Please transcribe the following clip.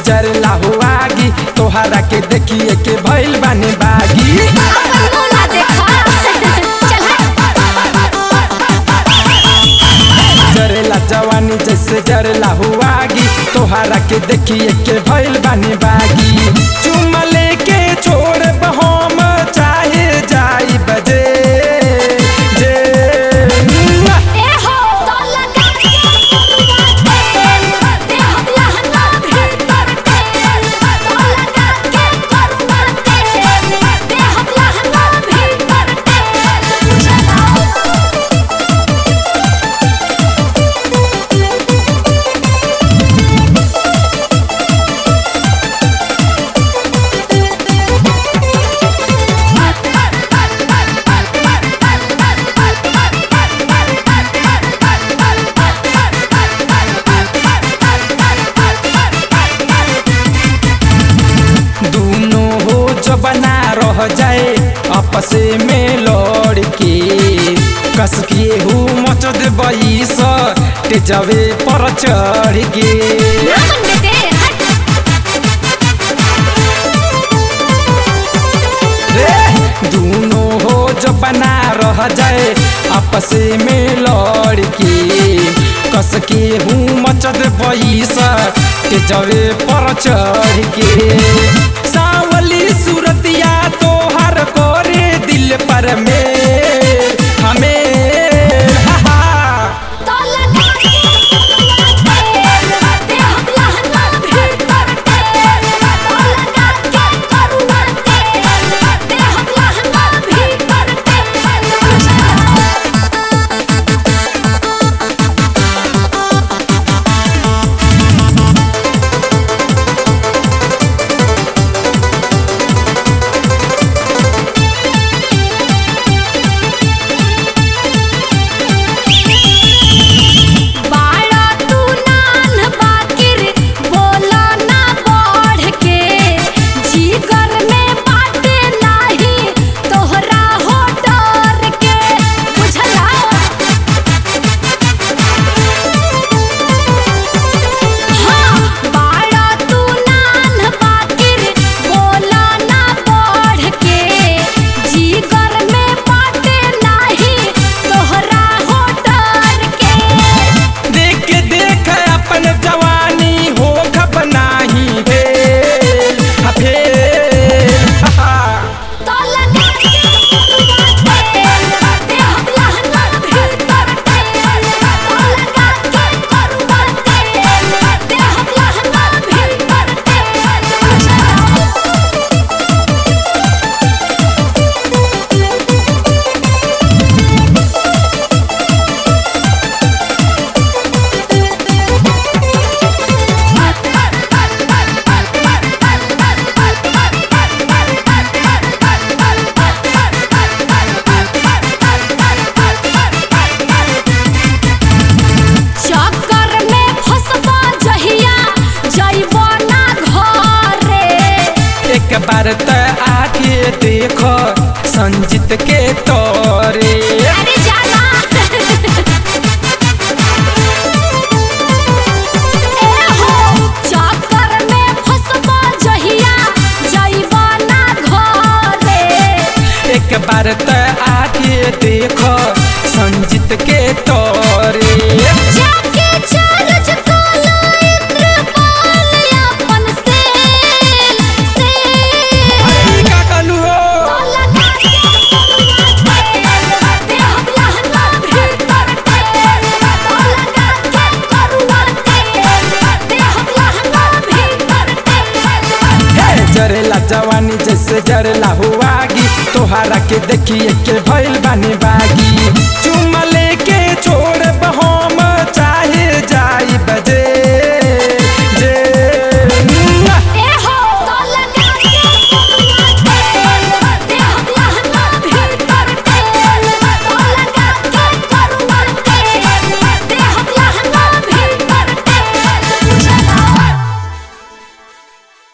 जरला हुआगी तोहरा के देखिए के भइल बानी बागी अपन बोला देखा चल जरेला जवानी जैसे जरला हुआगी तोहरा के देखिए के भइल बानी बागी चुम लेके छोड़ हम चाहे जाई बजे जे ए हो तो लगा के तेल दे हम लहंगा भीतर तेल तो लगा के करुआ तेल दे हम लहंगा भीतर तेल चलाओ दोनों हो जबना रह जाए आपसे में लड़ के कस के हूँ मच देबई स तेजवे पर चढ़ के नामन बेटे हट रे दोनों हो जबना रह जाए आपसे में लड़ के कस के हूँ मच देबई स तेजवे पर चढ़ के सावली सूरतिया तोहर कोरे दिल पर में हमें हा हा तो लगा के तेल दे हम लहंगा भीतर तेल तो लगा के करुआ तेल दे हम लहंगा भीतर तेल चलाओ बाड़ा तू नान बाकिर बोला ना बढ़ के जीगर में बाटे नाही तोहरा हो डर के बुझला हाँ बाड़ा तू नान बाकिर बोला ना बढ़ के जीगर में बाटे नाही तोहरा हो डर के देख देख अपन जवानी हो खप नाही भेल हा भेल हा हा। तो लगा के तेल दे हम लहंगा भीतर तेल तो लगा के करुआ तेल दे हम लहंगा भीतर तेल चलाओ चक्कर में फसबा जहिया जइबो ना घरे एक बार त आके देखो संजीत के तोरे अरे जाना ए हो चक्कर में फसबा जहिया जइबो ना घरे एक बार त आके देखो संजीत के तोरे जाके चार्ज काला इंद्रपाल अपन सेल सेल का कहलू हो तो लगा के तेल दे हम लहंगा भीतर तेल तो लगा के करुआ तेल दे हम लहंगा भीतर तेल हे जरेला जवानी जैसे जरेला हुआगी तोहरा के देखिए के भइल बानी बागी चुम लेके छोड़